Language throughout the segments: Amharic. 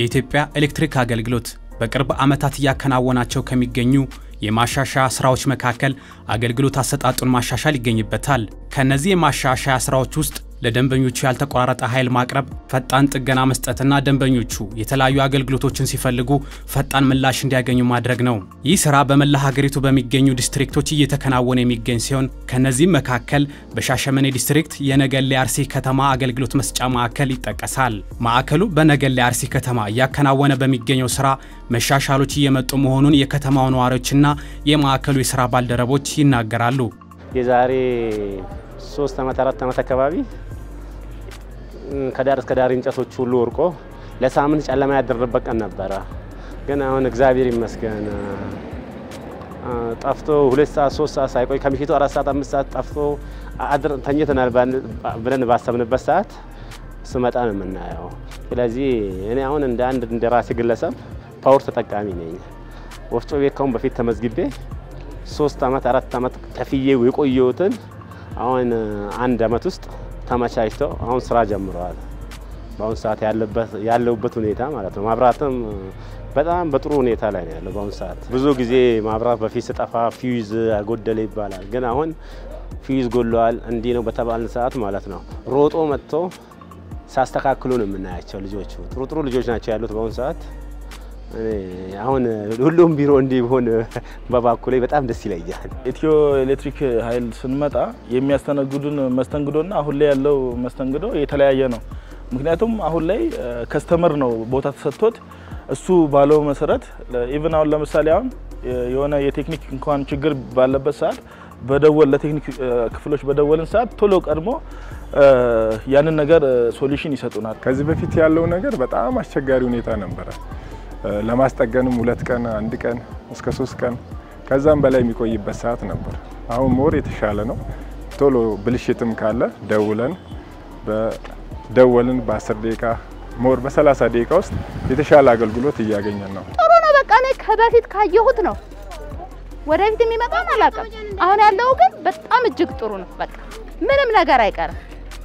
የኢትዮጵያ ኤሌክትሪክ አገልግሎት በቅርብ ዓመታት እያከናወናቸው ከሚገኙ የማሻሻያ ስራዎች መካከል አገልግሎት አሰጣጡን ማሻሻል ይገኝበታል። ከእነዚህ የማሻሻያ ስራዎች ውስጥ ለደንበኞቹ ያልተቆራረጠ ኃይል ማቅረብ፣ ፈጣን ጥገና መስጠትና ደንበኞቹ የተለያዩ አገልግሎቶችን ሲፈልጉ ፈጣን ምላሽ እንዲያገኙ ማድረግ ነው። ይህ ስራ በመላ ሀገሪቱ በሚገኙ ዲስትሪክቶች እየተከናወነ የሚገኝ ሲሆን ከነዚህም መካከል በሻሸመኔ ዲስትሪክት የነገሌ አርሲ ከተማ አገልግሎት መስጫ ማዕከል ይጠቀሳል። ማዕከሉ በነገሌ አርሲ ከተማ እያከናወነ በሚገኘው ስራ መሻሻሎች እየመጡ መሆኑን የከተማው ነዋሪዎችና የማዕከሉ የስራ ባልደረቦች ይናገራሉ። የዛሬ ሶስት ዓመት አራት ዓመት አካባቢ ከዳር እስከ ዳር እንጨቶች ሁሉ ወርቆ ለሳምንት ጨለማ ያደረበት ቀን ነበረ። ግን አሁን እግዚአብሔር ይመስገን ጠፍቶ ሁለት ሰዓት ሶስት ሰዓት ሳይቆይ ከምሽቱ አራት ሰዓት አምስት ሰዓት ጠፍቶ አድር ተኝተናል ብለን ባሰብንበት ሰዓት ስመጣ ነው የምናየው። ስለዚህ እኔ አሁን እንደ አንድ እንደ ራሴ ግለሰብ ፓወር ተጠቃሚ ነኝ። ወፍጮ ቤት ካሁን በፊት ተመዝግቤ ሶስት ዓመት አራት ዓመት ከፍዬ የቆየሁትን አሁን አንድ ዓመት ውስጥ ተመቻችተው አሁን ስራ ጀምረዋል። በአሁኑ ሰዓት ያለሁበት ሁኔታ ማለት ነው። ማብራትም በጣም በጥሩ ሁኔታ ላይ ነው ያለው። በአሁኑ ሰዓት ብዙ ጊዜ ማብራት በፊት ስጠፋ ፊውዝ ጎደለ ይባላል። ግን አሁን ፊውዝ ጎለዋል እንዲህ ነው በተባልን ሰዓት ማለት ነው ሮጦ መጥቶ ሳስተካክሉ ነው የምናያቸው። ልጆቹ ጥሩ ጥሩ ልጆች ናቸው ያሉት በአሁኑ ሰዓት። አሁን ሁሉም ቢሮ እንዲሆን በባኩ ላይ በጣም ደስ ይለኛል። ኢትዮ ኤሌክትሪክ ኃይል ስንመጣ የሚያስተናግዱን መስተንግዶና አሁን ላይ ያለው መስተንግዶ የተለያየ ነው። ምክንያቱም አሁን ላይ ከስተመር ነው ቦታ ተሰጥቶት እሱ ባለው መሰረት ኢቭን አሁን ለምሳሌ አሁን የሆነ የቴክኒክ እንኳን ችግር ባለበት ሰዓት በደወል ለቴክኒክ ክፍሎች በደወልን ሰዓት ቶሎ ቀድሞ ያንን ነገር ሶሉሽን ይሰጡናል። ከዚህ በፊት ያለው ነገር በጣም አስቸጋሪ ሁኔታ ነበረ። ለማስጠገንም ሁለት ቀን አንድ ቀን እስከ ሶስት ቀን ከዛም በላይ የሚቆይበት ሰዓት ነበር። አሁን ሞር የተሻለ ነው። ቶሎ ብልሽትም ካለ ደውለን በደወልን በ10 ደቂቃ ሞር በ30 ደቂቃ ውስጥ የተሻለ አገልግሎት እያገኘን ነው። ጥሩ ነው። በቃ እኔ ከበፊት ካየሁት ነው ወደፊት የሚመጣውን አላውቅም። አሁን ያለው ግን በጣም እጅግ ጥሩ ነው። በቃ ምንም ነገር አይቀርም።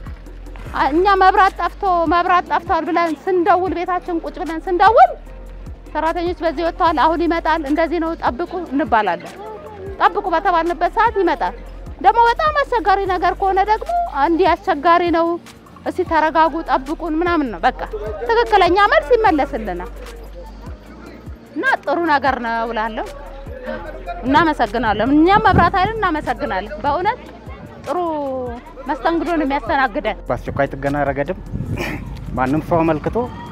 እኛ መብራት ጠፍቶ መብራት ጠፍቷል ብለን ስንደውል ቤታችን ቁጭ ብለን ስንደውል ሰራተኞች በዚህ ወጥተዋል፣ አሁን ይመጣል፣ እንደዚህ ነው፣ ጠብቁ እንባላለን። ጠብቁ በተባልንበት ሰዓት ይመጣል። ደግሞ በጣም አስቸጋሪ ነገር ከሆነ ደግሞ እንዲህ አስቸጋሪ ነው፣ እስቲ ተረጋጉ፣ ጠብቁን ምናምን ነው። በቃ ትክክለኛ መልስ ይመለስልናል እና ጥሩ ነገር ነው እላለሁ። እናመሰግናለን። እኛም መብራት ኃይልን እናመሰግናለን። በእውነት ጥሩ መስተንግዶን የሚያስተናግደን በአስቸኳይ ጥገና ረገድም ማንም ሰው አመልክቶ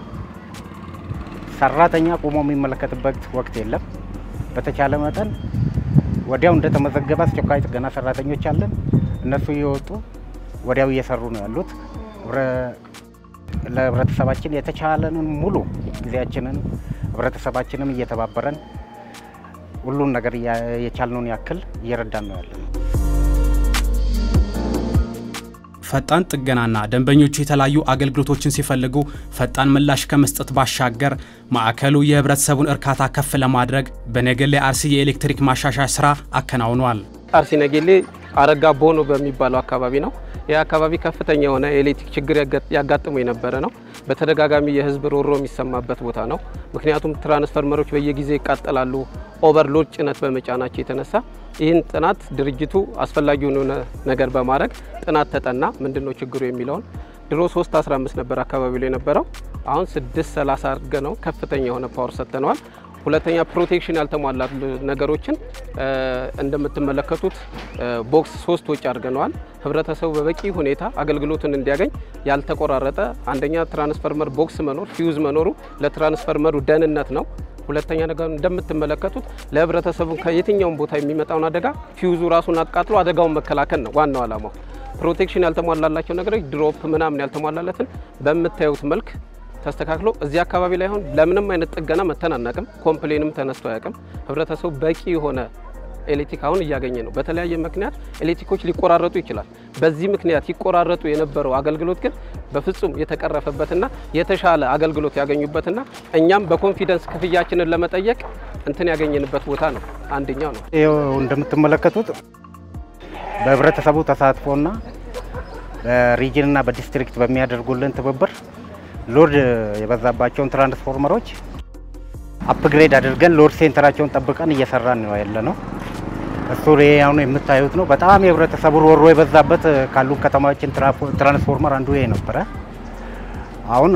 ሰራተኛ ቆሞ የሚመለከትበት ወቅት የለም። በተቻለ መጠን ወዲያው እንደተመዘገበ አስቸኳይ ጥገና ሰራተኞች አለን። እነሱ እየወጡ ወዲያው እየሰሩ ነው ያሉት። ለህብረተሰባችን የተቻለንን ሙሉ ጊዜያችንን ህብረተሰባችንም እየተባበረን ሁሉን ነገር የቻልነውን ያክል እየረዳን ነው ያለን። ፈጣን ጥገናና ደንበኞቹ የተለያዩ አገልግሎቶችን ሲፈልጉ ፈጣን ምላሽ ከመስጠት ባሻገር ማዕከሉ የህብረተሰቡን እርካታ ከፍ ለማድረግ በነገሌ አርሲ የኤሌክትሪክ ማሻሻያ ስራ አከናውኗል። አርሲ ነጌሌ አረጋ ቦኖ በሚባለው አካባቢ ነው። ይህ አካባቢ ከፍተኛ የሆነ የኤሌክትሪክ ችግር ያጋጥሙ የነበረ ነው። በተደጋጋሚ የህዝብ ሮሮ የሚሰማበት ቦታ ነው። ምክንያቱም ትራንስፈርመሮች በየጊዜው ይቃጠላሉ፣ ኦቨርሎድ ጭነት በመጫናቸው የተነሳ ይህን ጥናት ድርጅቱ አስፈላጊውን የሆነ ነገር በማድረግ ጥናት ተጠና። ምንድን ነው ችግሩ የሚለውን ድሮ 315 ነበር አካባቢው ላይ የነበረው አሁን 630 አድርገ ነው ከፍተኛ የሆነ ፓወር ሰጥተነዋል። ሁለተኛ ፕሮቴክሽን ያልተሟላ ነገሮችን እንደምትመለከቱት ቦክስ ሶስት ወጪ አድርገነዋል። ህብረተሰቡ በበቂ ሁኔታ አገልግሎትን እንዲያገኝ ያልተቆራረጠ አንደኛ ትራንስፈርመር ቦክስ መኖር ፊውዝ መኖሩ ለትራንስፈርመሩ ደህንነት ነው። ሁለተኛ ነገር እንደምትመለከቱት ለህብረተሰቡ ከየትኛውም ቦታ የሚመጣውን አደጋ ፊውዙ ራሱን አቃጥሎ አደጋውን መከላከል ነው ዋናው ዓላማው። ፕሮቴክሽን ያልተሟላላቸው ነገሮች ድሮፕ ምናምን ያልተሟላለትን በምታዩት መልክ ተስተካክሎ እዚህ አካባቢ ላይ አሁን ለምንም አይነት ጥገና መተን አናቅም። ኮምፕሌንም ተነስቶ አያውቅም። ህብረተሰቡ በቂ የሆነ ኤሌክትሪክ አሁን እያገኘ ነው። በተለያየ ምክንያት ኤሌክትሪኮች ሊቆራረጡ ይችላል። በዚህ ምክንያት ይቆራረጡ የነበረው አገልግሎት ግን በፍጹም የተቀረፈበትና የተሻለ አገልግሎት ያገኙበትና እኛም በኮንፊደንስ ክፍያችንን ለመጠየቅ እንትን ያገኘንበት ቦታ ነው። አንደኛው ነው። ይኸው እንደምትመለከቱት በህብረተሰቡ ተሳትፎና በሪጅንና በዲስትሪክት በሚያደርጉልን ትብብር ሎድ የበዛባቸውን ትራንስፎርመሮች አፕግሬድ አድርገን ሎድ ሴንተራቸውን ጠብቀን እየሰራን ነው ያለ ነው። እሱ አሁን የምታዩት ነው። በጣም የህብረተሰቡ ሮሮ የበዛበት ካሉ ከተማችን ትራንስፎርመር አንዱ ይሄ ነበረ። አሁን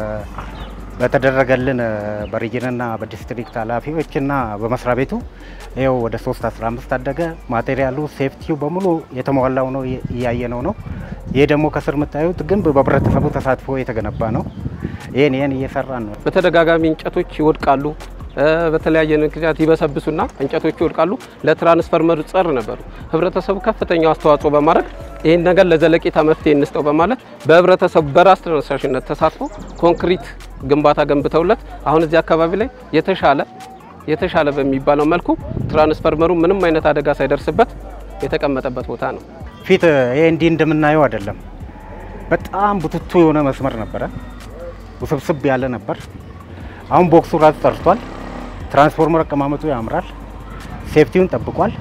በተደረገልን በሪጅንና በዲስትሪክት ኃላፊዎችና በመስሪያ ቤቱ ይኸው ወደ 3 15 አደገ። ማቴሪያሉ ሴፍቲው በሙሉ የተሟላው ነው እያየነው ነው። ይሄ ደግሞ ከስር የምታዩት ግንብ በህብረተሰቡ ተሳትፎ የተገነባ ነው። ይህን ይህን እየሰራን ነው። በተደጋጋሚ እንጨቶች ይወድቃሉ። በተለያየ ምክንያት ይበሰብሱና እንጨቶቹ ይወድቃሉ። ለትራንስፈርመር ጸር ነበሩ። ህብረተሰቡ ከፍተኛው አስተዋጽኦ በማድረግ ይህን ነገር ለዘለቄታ መፍትሄ እንስጠው በማለት በህብረተሰቡ በራስ ተነሳሽነት ተሳትፎ ኮንክሪት ግንባታ ገንብተውለት አሁን እዚህ አካባቢ ላይ የተሻለ የተሻለ በሚባለው መልኩ ትራንስፈርመሩ ምንም አይነት አደጋ ሳይደርስበት የተቀመጠበት ቦታ ነው። ፊት ይሄ እንዲህ እንደምናየው አይደለም። በጣም ቡትቱ የሆነ መስመር ነበረ፣ ውስብስብ ያለ ነበር። አሁን ቦክሱ ራሱ ጠርቷል። ትራንስፎርመር አቀማመጡ ያምራል። ሴፍቲውን ጠብቋል።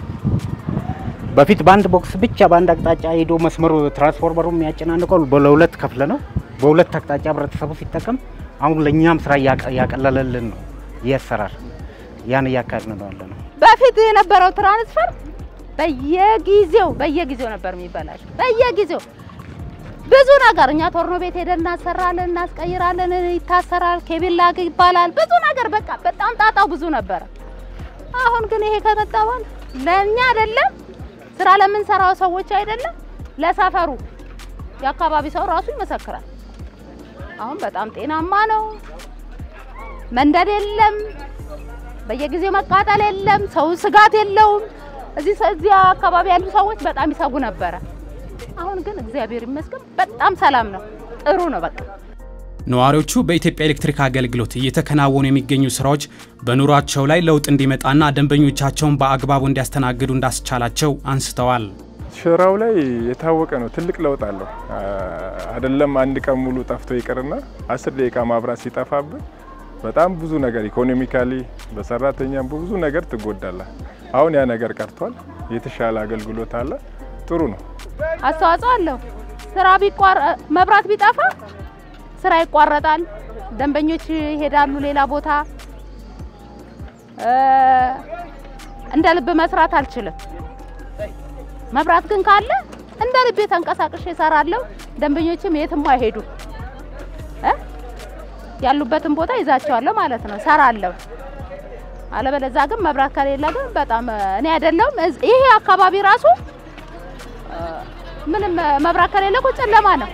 በፊት በአንድ ቦክስ ብቻ በአንድ አቅጣጫ ሄዶ መስመሩ ትራንስፎርመሩ የሚያጨናንቀው ለሁለት ከፍለ ነው። በሁለት አቅጣጫ ህብረተሰቡ ሲጠቀም አሁን ለእኛም ስራ እያቀለለልን ነው። የሰራር ያን እያካሄድን ነው ያለ ነው። በፊት የነበረው ትራንስፈር በየጊዜው በየጊዜው ነበር የሚበላሽ በየጊዜው ብዙ ነገር እኛ ቶርኖ ቤት ሄደን እናሰራለን፣ እናስቀይራለን፣ ይታሰራል፣ ኬብል ላግ ይባላል። ብዙ ነገር በቃ በጣም ጣጣው ብዙ ነበረ። አሁን ግን ይሄ ከመጣ በኋላ ለእኛ አይደለም ስራ ለምንሰራው ሰዎች አይደለም ለሰፈሩ የአካባቢ ሰው ራሱ ይመሰክራል። አሁን በጣም ጤናማ ነው። መንደድ የለም፣ በየጊዜው መቃጠል የለም፣ ሰው ስጋት የለውም። እዚህ እዚህ አካባቢ ያሉ ሰዎች በጣም ይሰጉ ነበረ። አሁን ግን እግዚአብሔር ይመስገን በጣም ሰላም ነው፣ ጥሩ ነው። በቃ ነዋሪዎቹ በኢትዮጵያ ኤሌክትሪክ አገልግሎት እየተከናወኑ የሚገኙ ስራዎች በኑሯቸው ላይ ለውጥ እንዲመጣና ደንበኞቻቸውን በአግባቡ እንዲያስተናግዱ እንዳስቻላቸው አንስተዋል። ስራው ላይ የታወቀ ነው። ትልቅ ለውጥ አለው። አይደለም አንድ ቀን ሙሉ ጠፍቶ ይቅርና አስር ደቂቃ ማብራት ሲጠፋብን በጣም ብዙ ነገር ኢኮኖሚካሊ፣ በሰራተኛም በብዙ ነገር ትጎዳለ። አሁን ያ ነገር ቀርቷል። የተሻለ አገልግሎት አለ። ጥሩ ነው። አስተዋጽኦ አለው። ስራ ቢቋር መብራት ቢጠፋ ስራ ይቋረጣል። ደንበኞች ይሄዳሉ ሌላ ቦታ። እንደ ልብ መስራት አልችልም። መብራት ግን ካለ እንደ ልቤ ተንቀሳቅሼ እሰራለሁ። ደንበኞችም የትም አይሄዱ እ ያሉበትን ቦታ ይዛቸዋለሁ ማለት ነው፣ እሰራለሁ። አለበለዛ ግን መብራት ከሌለ ግን በጣም እኔ አይደለሁም ይሄ አካባቢ ራሱ ምንም መብራት ከሌለ እኮ ጨለማ ነው።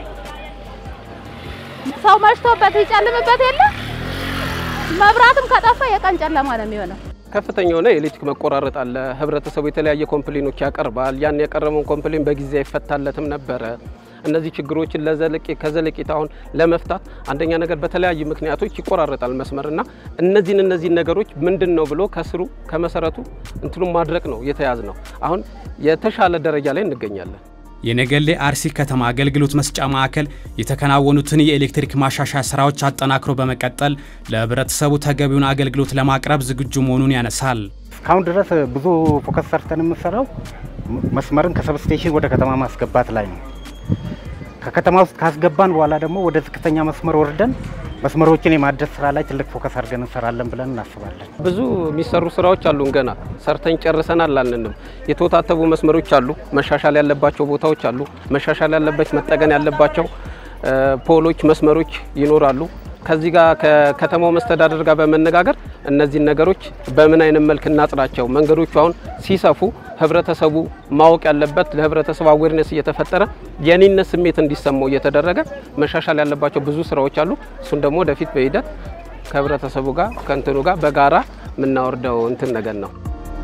ሰው መሽቶበት ይጨልምበት የለ መብራትም ከጠፋ የቀን ጨለማ ነው የሚሆነው። ከፍተኛ የሆነ የኤሌክትሪክ መቆራረጥ አለ። ህብረተሰቡ የተለያየ ኮምፕሌኖች ያቀርባል። ያን ያቀረበውን ኮምፕሌን በጊዜ አይፈታለትም ነበረ። እነዚህ ችግሮችን ለዘለቄ ከዘለቄታ አሁን ለመፍታት አንደኛ ነገር በተለያዩ ምክንያቶች ይቆራረጣል መስመርና እነዚህን እነዚህን ነገሮች ምንድን ነው ብሎ ከስሩ ከመሰረቱ እንትኑን ማድረቅ ነው የተያዝ ነው። አሁን የተሻለ ደረጃ ላይ እንገኛለን። የነገሌ አርሲ ከተማ አገልግሎት መስጫ ማዕከል የተከናወኑትን የኤሌክትሪክ ማሻሻያ ስራዎች አጠናክሮ በመቀጠል ለህብረተሰቡ ተገቢውን አገልግሎት ለማቅረብ ዝግጁ መሆኑን ያነሳል። እስካሁን ድረስ ብዙ ፎከስ ሰርተን የምንሰራው መስመርን ከሰብስቴሽን ወደ ከተማ ማስገባት ላይ ነው። ከከተማ ውስጥ ካስገባን በኋላ ደግሞ ወደ ዝቅተኛ መስመር ወርደን መስመሮችን የማደስ ስራ ላይ ትልቅ ፎከስ አድርገን እንሰራለን ብለን እናስባለን። ብዙ የሚሰሩ ስራዎች አሉን። ገና ሰርተን ጨርሰናል አላልንም። የተወታተቡ መስመሮች አሉ፣ መሻሻል ያለባቸው ቦታዎች አሉ፣ መሻሻል ያለበት መጠገን ያለባቸው ፖሎች፣ መስመሮች ይኖራሉ። ከዚህ ጋር ከከተማው መስተዳደር ጋር በመነጋገር እነዚህን ነገሮች በምን አይነት መልክ እናጽናቸው። መንገዶቹ አሁን ሲሰፉ ህብረተሰቡ ማወቅ ያለበት ለህብረተሰቡ አዌርነስ እየተፈጠረ የኔነት ስሜት እንዲሰማው እየተደረገ መሻሻል ያለባቸው ብዙ ስራዎች አሉ። እሱን ደግሞ ወደፊት በሂደት ከህብረተሰቡ ጋር ከእንትኑ ጋር በጋራ የምናወርደው እንትን ነገር ነው።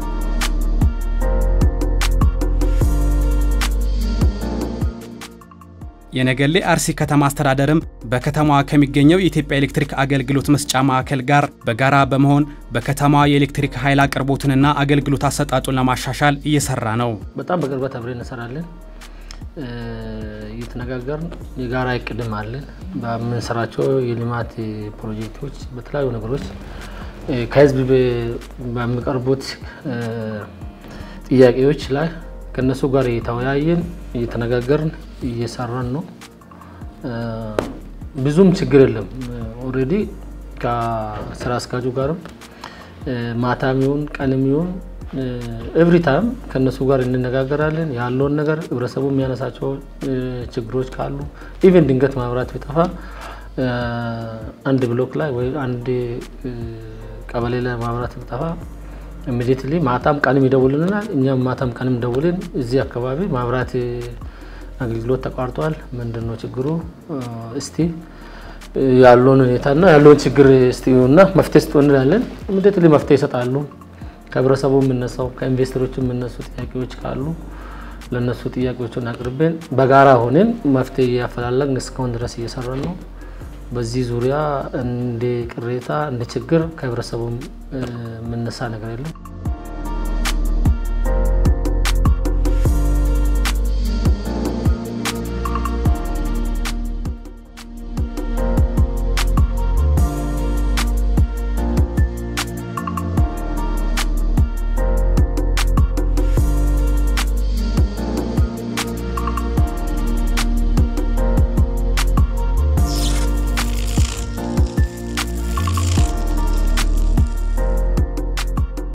የነገሌ አርሲ ከተማ አስተዳደርም በከተማዋ ከሚገኘው የኢትዮጵያ ኤሌክትሪክ አገልግሎት መስጫ ማዕከል ጋር በጋራ በመሆን በከተማዋ የኤሌክትሪክ ኃይል አቅርቦትንና አገልግሎት አሰጣጡን ለማሻሻል እየሰራ ነው። በጣም በቅርበት አብረን እንሰራለን። እየተነጋገርን የጋራ እቅድም አለን። በምንሰራቸው የልማት ፕሮጀክቶች በተለያዩ ነገሮች ከህዝብ በሚቀርቡት ጥያቄዎች ላይ ከእነሱ ጋር እየተወያየን እየተነጋገርን እየሰራን ነው። ብዙም ችግር የለም። ኦልሬዲ ከስራ አስኪያጁ ጋርም ማታም ይሁን ቀንም ይሁን ኤቭሪ ታይም ከእነሱ ጋር እንነጋገራለን። ያለውን ነገር ህብረተሰቡ የሚያነሳቸው ችግሮች ካሉ ኢቨን ድንገት ማብራት ቢጠፋ አንድ ብሎክ ላይ ወይ አንድ ቀበሌ ላይ ማብራት ቢጠፋ ኢሚዲየትሊ ማታም ቀንም ይደውልልናል። እኛም ማታም ቀንም ደውልን እዚህ አካባቢ ማብራት አገልግሎት ተቋርጧል፣ ምንድን ነው ችግሩ? እስቲ ያለውን ሁኔታና ያለውን ችግር እስቲ እና መፍትሄ ስጡ እንላለን። ኢሚዲየትሊ መፍትሄ ይሰጣሉ። ከህብረተሰቡ የምነሳው ከኢንቨስተሮች የምነሱ ጥያቄዎች ካሉ ለእነሱ ጥያቄዎችን አቅርቤን በጋራ ሆነን መፍትሄ እያፈላለግን እስካሁን ድረስ እየሰራን ነው። በዚህ ዙሪያ እንደ ቅሬታ እንደ ችግር ከህብረተሰቡ የምነሳ ነገር የለም።